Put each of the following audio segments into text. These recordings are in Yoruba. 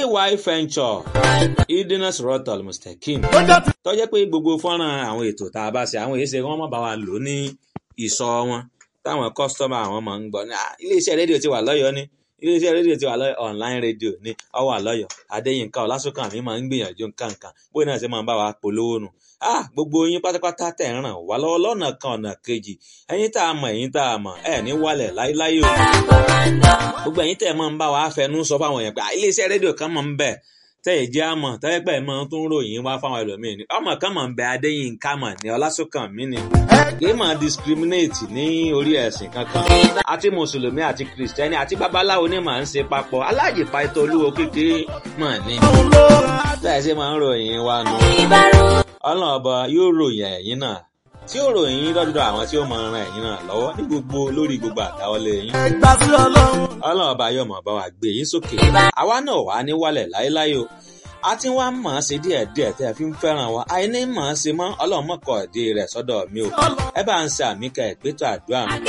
ay venture idina sorotal mustakim tó jẹ́ pé gbogbo fọ́nrán àwọn ètò tá a bá ṣe àwọn èyí ṣe wọ́n mọ̀ bá wa lò ní ìsọ wọn táwọn kọ́sítọ́mà àwọn máa ń gbọ́ ní iléeṣẹ́ rédíò ti wà lọ́yọ̀ọ́ ní iléeṣẹ́ rédíò ti wà lọ́yọ̀ online rédíò ní ọwọ́ àlọ́yọ̀ adéyínká ọlásùnkàn mi máa ń gbìyànjú nǹkan kan bóyá náà ṣe máa ń bá wa polówó nù ah gbogbo yín pátápátá tẹ̀ ń ràn wá lọ́wọ́ lọ́nà kan ọ̀nà kejì ẹ̀yin tá a mọ̀ ẹ̀yin tá a mọ̀ ẹ̀ ní wálẹ̀ láíláí o gbogbo ẹ̀yin tẹ̀ máa ń bá wa fẹnu sọ fáwọn èèyàn pé iléeṣẹ́ rédíò kan máa ń bẹ̀ tẹ́ ẹ̀ jẹ́ àmọ̀ tẹ́lẹ̀ pẹ́ mọ́ tó ń ròyìn wá fáwọn ẹlòmíín ni ọmọ kan mọ̀ ń bẹ adéyínká mọ̀ ní ọlásùnkàn mí ni kì í máa discriminate ní orí ẹ̀sìn kankan àti mùsùlùmí àti kìrìsìtẹ́nì àti babaláwo ni màá ń ṣe papọ̀ alájìpa ètò olúwo kékeré mọ̀ ní. bẹ́ẹ̀ ṣe máa ń ròyìn wa nù. ọlọ́run ọba yóò ròyìn ẹ̀yìn náà tí ó ròyìn yín lọ́dọ̀ àwọn tí ó máa ran ẹ̀yìn náà lọ́wọ́ ní gbogbo lórí gbogbo àdáwọlé yín. ọlọ́run ọba yóò máa bá wa gbé yín sókè. àwa náà wà ní wálẹ̀ láéláé o a ti wá mọ̀ ọ́n ṣe díẹ̀ díẹ̀ tẹ́ ẹ fi ń fẹ́ràn wa àìní mọ̀ ọ́n ṣe mọ́ ọlọ́run mọ̀kọ́ ìdí rẹ̀ sọ́dọ̀ mi o ẹ bá ń ṣe àmì ká ẹ̀gbẹ́tọ̀ àdúrà mi.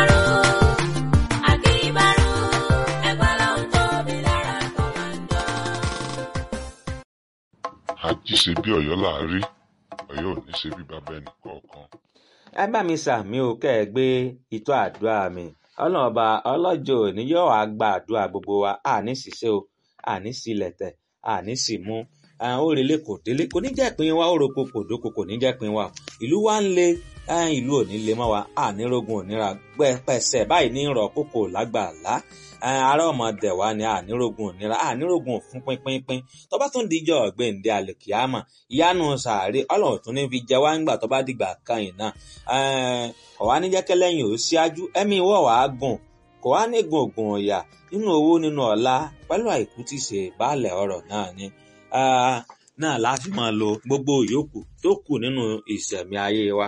àjí ṣe bí ọ̀yọ́ láàárí ọ̀yọ́ ò ní ṣe bí bàbá ẹnì kọ̀ọ̀kan. ẹ bá mi ṣàmì o kẹ́ ẹ gbé ìtọ́ àdúrà mi ọlọ́run ọba ọlọ́jọ́ òní yóò wá gba àdúrà gbogbo wa àní ṣiṣẹ́ o àní sílẹ̀ tẹ̀ àní sì mú òrèlé kò délé kò ní jẹ́ pin wa òròkò kò dóko kò ní jẹ́ pin wa ìlú wa ń le ìlú ò ní le mọ́ wa ànírógun òníra pẹ̀sẹ̀ báyìí ní rọ̀ kókò lágbàlá ará ọmọdé wa ni ànírógun òníra ànírógun òfun pínpínpín tó bá tún díjọ́ ọ̀gbẹ́ǹde àlèkìámà ìyanu sàárè ọlọ́run tún ní fi jẹ wá ńgbà tó bá dìgbà kan yìí náà ọ̀wá níjẹ́kẹ́ lẹ́yìn ò síájú ẹ̀mí ìwọ̀ wàá gùn kò wá ní gùngùn ọ̀yà nínú owó nínú ọ̀la pẹ̀lú àìkú tí ṣe baálẹ̀ ọ̀rọ̀ náà ni náà láti máa lo gbogbo ìyókù tó kù nínú ìṣẹ̀mí ayé wa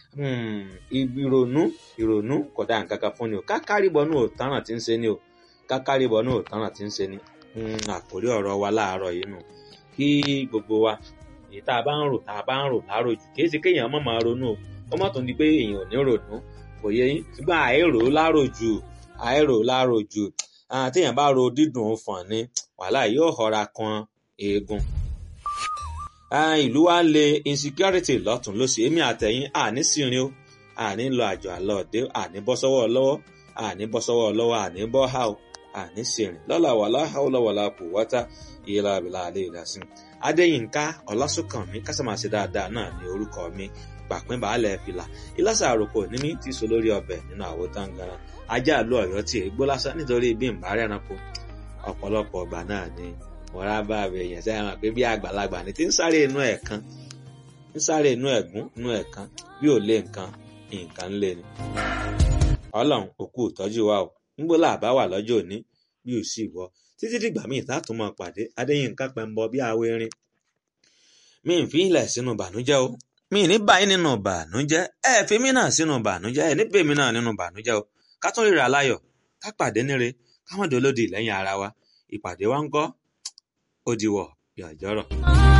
ìrònú ìrònú kò dá nǹkan kan fún ni o kákàríbọ̀ náà ò tánà tí ń ṣe ni o kákàríbọ̀ náà ò tánà tí ń ṣe ni àkórí ọ̀rọ̀ wa láàárọ̀ yìí nù kí gbogbo wa èyí tá a bá ń rò tá a bá ń rò láàárọ̀ jù kì í ṣe kéèyàn má máa ronú o ó má tún di pé èèyàn ò ní ronú kò yẹ yín ṣùgbọ́n àìrò láàárọ̀ jù àìrò láàárọ̀ jù téèyàn bá ro dídùn fọ̀n ni wàhálà yóò họra kan eegun. ìlú wa ń le insecurity lọ́tún lósì èmi àtẹ̀yìn àní sírin o àní lọ àjọ àlọ́ọ̀dẹ́ àní bọ́ sọ́wọ́ lọ́wọ́ àní bọ́ sọ́wọ́ lọ́wọ́ àní bọ́ há o àní sírin lọ́la wàlá haúlọ́ wàlá kò wọ́tá ìyẹ́lá àbílà àlẹ́ ìdásìn. adéyínká ọlásùnkànmí kásámàṣe dáadáa náà ní orúkọ mi pàpín baálẹ̀ fìlà ìlàsà àròkọ ní mi ti so lórí ọbẹ̀ nínú àwo táǹgàrà ajá àlọ ọ̀yọ́ tí ègbó lásán nítorí bí n bá rẹranko ọ̀pọ̀lọpọ̀ ọgbà náà ni mọ̀ra bá rẹ̀ èèyàn sẹ́yìn hàn pé bí àgbàlagbà ni tí ń sáré inú ẹ̀ kan ń sáré inú ẹ̀gún inú ẹ̀ kan bí ò lé nǹkan nǹkan lé ni. ọlọ́run òkú ìtọ́jú wa o ńgbó làbá wà lọ́jọ́ òní bí ò sì wọ títí dìgbà míì tààtún máa pàdé adéyínká pẹ̀mbọ bí awo erin mi ń fi ilẹ̀ sínú bànújẹ́ o mi ní báyìí nínú bànújẹ́ ẹ fi mí náà sínú bànújẹ́ ẹ níbẹ̀ mí náà nínú bànújẹ́ o ká tún ríra láyọ̀ ká pàdé níre ká mọ̀ dolódì lẹ́yìn ara wa ìpàdé wa ń kọ́ ó diwọ̀ bí àjọrọ̀.